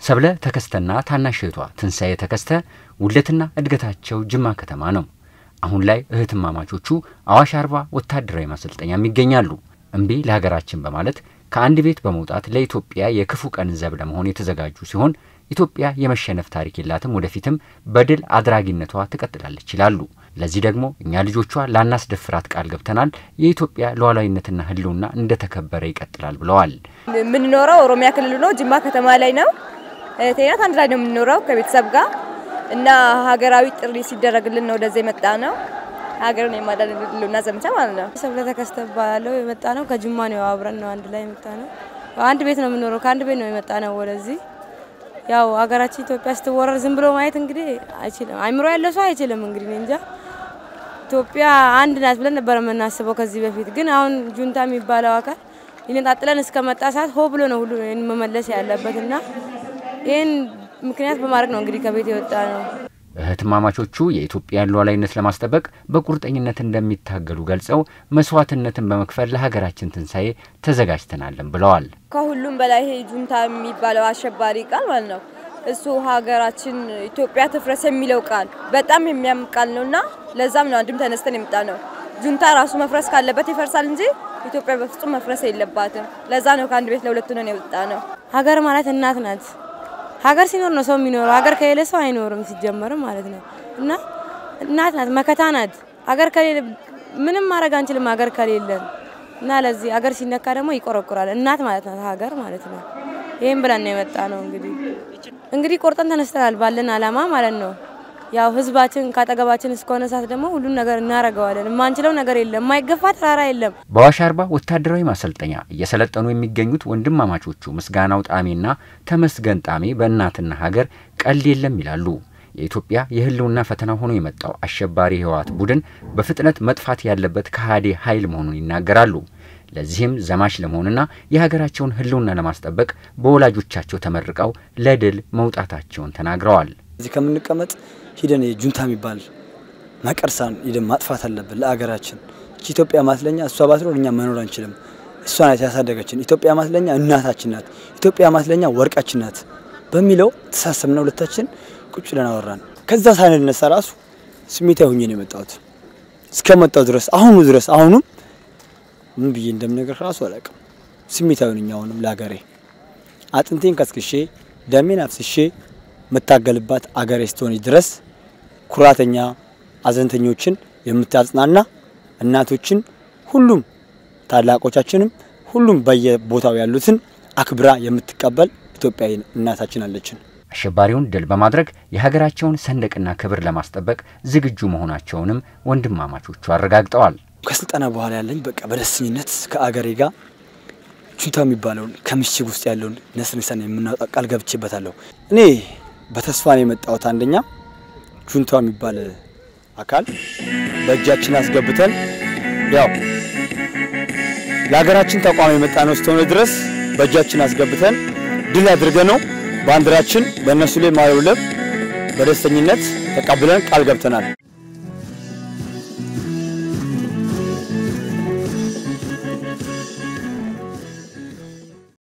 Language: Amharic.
ሰብለ ተከስተና ታናሽ እህቷ ትንሣኤ ተከስተ ውልደትና እድገታቸው ጅማ ከተማ ነው። አሁን ላይ እህትማማቾቹ አዋሽ አርባ ወታደራዊ ማሰልጠኛም ይገኛሉ። እምቢ ለሀገራችን በማለት ከአንድ ቤት በመውጣት ለኢትዮጵያ የክፉ ቀን ዘብ ለመሆን የተዘጋጁ ሲሆን ኢትዮጵያ የመሸነፍ ታሪክ የላትም፣ ወደፊትም በድል አድራጊነቷ ትቀጥላለች ይላሉ። ለዚህ ደግሞ እኛ ልጆቿ ላናስደፍራት ቃል ገብተናል። የኢትዮጵያ ሉዓላዊነትና ሕልውና እንደተከበረ ይቀጥላል ብለዋል። የምንኖረው ኦሮሚያ ክልል ነው፣ ጅማ ከተማ ላይ ነው። እህቴ ናት። አንድ ላይ ነው የምንኖረው ከቤተሰብ ጋር እና ሀገራዊ ጥሪ ሲደረግልን ነው ወደዚህ የመጣ ነው። ሀገርን የማዳን ሕልውና ዘመቻ ማለት ነው። ሰብለ ተከስተ እባላለሁ። የመጣ ነው ከጅማ ነው። አብረን ነው አንድ ላይ የመጣ ነው። አንድ ቤት ነው የምንኖረው። ከአንድ ቤት ነው የመጣ ነው ወደዚህ ያው ሀገራችን ኢትዮጵያ ስትወረር ዝም ብሎ ማየት እንግዲህ አይችልም። አይምሮ ያለው ሰው አይችልም። እንግዲህ እንጃ ኢትዮጵያ አንድ ናት ብለን ነበር የምናስበው ከዚህ በፊት ግን አሁን ጁንታ የሚባለው አካል ሊነጣጥለን እስከመጣ ሰዓት ሆ ብሎ ነው ሁሉ መመለስ ያለበት እና ይህን ምክንያት በማድረግ ነው እንግዲህ ከቤት የወጣ ነው። እህትማማቾቹ የኢትዮጵያን ሉዓላዊነት ለማስጠበቅ በቁርጠኝነት እንደሚታገሉ ገልጸው መስዋዕትነትን በመክፈል ለሀገራችን ትንሣኤ ተዘጋጅተናለን ብለዋል። ከሁሉም በላይ ይሄ ጁንታ የሚባለው አሸባሪ ቃል ማለት ነው እሱ ሀገራችን ኢትዮጵያ ትፍረስ የሚለው ቃል በጣም የሚያም ቃል ነው እና ለዛም ነው አንድም ተነስተን የመጣ ነው። ጁንታ ራሱ መፍረስ ካለበት ይፈርሳል እንጂ ኢትዮጵያ በፍጹም መፍረስ የለባትም። ለዛ ነው ከአንድ ቤት ለሁለት ሆነን የወጣ ነው። ሀገር ማለት እናት ናት። ሀገር ሲኖር ነው ሰው የሚኖረው። ሀገር ከሌለ ሰው አይኖርም ሲጀመርም ማለት ነው እና እናት ናት፣ መከታ ናት። ሀገር ከሌለ ምንም ማድረግ አንችልም። ሀገር ከሌለን እና ለዚህ ሀገር ሲነካ ደግሞ ይቆረቁራል። እናት ማለት ናት ሀገር ማለት ነው። ይህም ብለን ነው የመጣ ነው። እንግዲህ እንግዲህ ቆርጠን ተነስተናል ባለን አላማ ማለት ነው። ያው ህዝባችን ካጠገባችን እስከሆነ ሰዓት ደግሞ ሁሉን ነገር እናደርገዋለን። የማንችለው ነገር የለም። የማይገፋ ተራራ የለም። በአዋሽ አርባ ወታደራዊ ማሰልጠኛ እየሰለጠኑ የሚገኙት ወንድማማቾቹ ምስጋናው ጣሜና ተመስገን ጣሜ በእናትና ሀገር ቀልድ የለም ይላሉ። የኢትዮጵያ የህልውና ፈተና ሆኖ የመጣው አሸባሪ ህወሓት ቡድን በፍጥነት መጥፋት ያለበት ከሃዲ ኃይል መሆኑን ይናገራሉ። ለዚህም ዘማች ለመሆንና የሀገራቸውን ህልውና ለማስጠበቅ በወላጆቻቸው ተመርቀው ለድል መውጣታቸውን ተናግረዋል። እዚህ ከምንቀመጥ ሂደን ጁንታ የሚባል መቀርሳን ሂደን ማጥፋት አለብን ለአገራችን። እቺ ኢትዮጵያ ማስለኛ እሷ ባትኖር እኛ መኖር አንችልም። እሷ ናት ያሳደገችን። ኢትዮጵያ ማስለኛ እናታችን ናት። ኢትዮጵያ ማስለኛ ወርቃችን ናት በሚለው ተሳሰብና ሁለታችን ቁጭ ብለን አወራን። ከዛ ሳንነሳ ራሱ ስሜታዊ ሆኜ ነው የመጣሁት እስከመጣሁ ድረስ አሁኑ ድረስ አሁኑም ምን ብዬ እንደምነግር ራሱ አላውቅም። ስሜታዊ ነኝ አሁንም ለሀገሬ አጥንቴን ከስክሼ ደሜን አፍስሼ የምታገልባት አገሬ እስከሆነች ድረስ ኩራተኛ አዘንተኞችን የምታጽናና እናቶችን ሁሉም ታላቆቻችንም ሁሉም በየቦታው ያሉትን አክብራ የምትቀበል ኢትዮጵያዊ እናታችን አለችን። አሸባሪውን ድል በማድረግ የሀገራቸውን ሰንደቅና ክብር ለማስጠበቅ ዝግጁ መሆናቸውንም ወንድማማቾቹ አረጋግጠዋል። ከስልጠና በኋላ ያለኝ በቃ በደስተኝነት ከአገሬ ጋር ጁንታ የሚባለውን ከምሽግ ውስጥ ያለውን ነስንሰን የምናወጣ ቃል ገብቼበታለሁ። እኔ በተስፋ ነው የመጣሁት። አንደኛ ጁንታ የሚባል አካል በእጃችን አስገብተን ያው ለሀገራችን ተቋም የመጣ ነው እስከሆነ ድረስ በእጃችን አስገብተን ድል አድርገ ነው ባንዲራችን በእነሱ ላይ ማውለብ በደስተኝነት ተቀብለን ቃል ገብተናል።